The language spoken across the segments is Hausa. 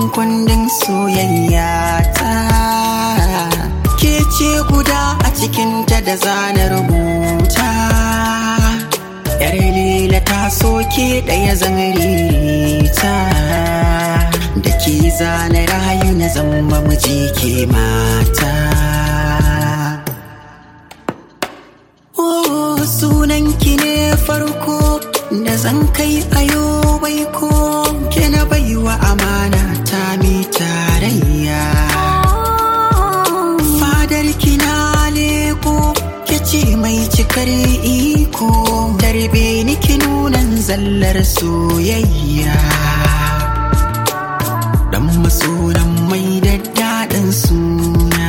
kundin soyayya ta ke ce guda a cikinta da zana rubuta yar lila ta soke ɗaya zangarita da ke zana rayu na zama miji ke mata Oh, sunanki ne farko da zan kai ayo bai ko ke na baiwa amana ta mi tarayya fadar kina leko ke ce mai cikar iko tarbe ni ki nunan zallar soyayya dan masoran mai daddaɗin suna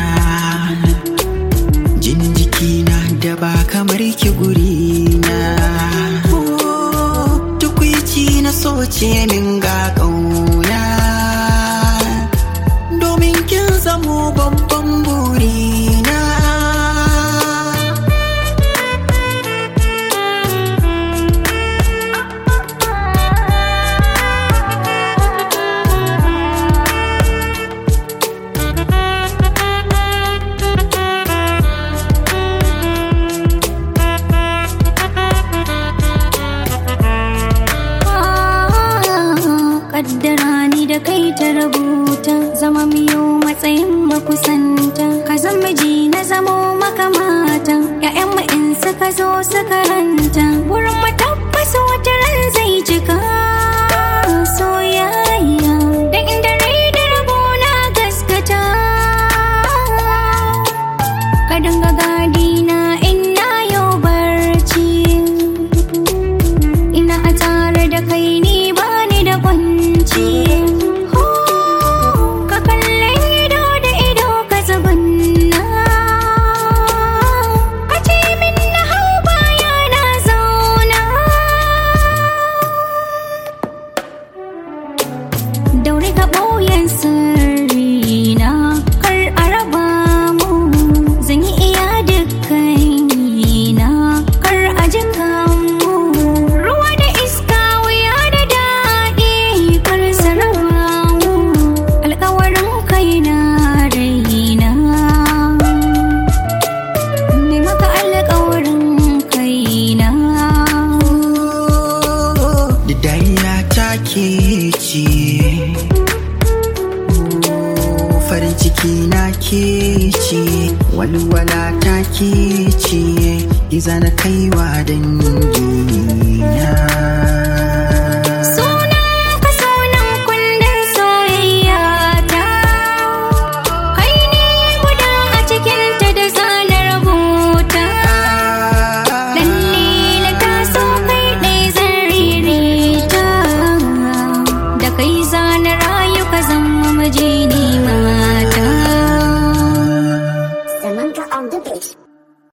jin jikina da ba kamar ki gurina tukwici na soce min ga ƙauna domin kin zamo babban burina Kaddara ni da kai ta rubuta zama miyo matsayin makusanta ka zama ji na zamo makamata ƴaƴan mu in suka zo suka ranta wurin mu tabbas wata ran zai cika soyayya da inda rai da rabo na gaskata ka dinga gadi na in na yau barci ina a tare da kai ni ba ni da kwanci ka kalle ido da ido ka zabanna ka ce min na hau baya na zauna daure ka ɓoyen sirrina kar a raba mu zan yi iya dukkanina kar a jika mu ruwa da iska wuya da daɗi kar su raba mu alkawarin kai na raina ne maka alkawarin kaina da dariya ta ke ce farin ciki na ke ce walwala ta ke ce iza na kaiwa dangina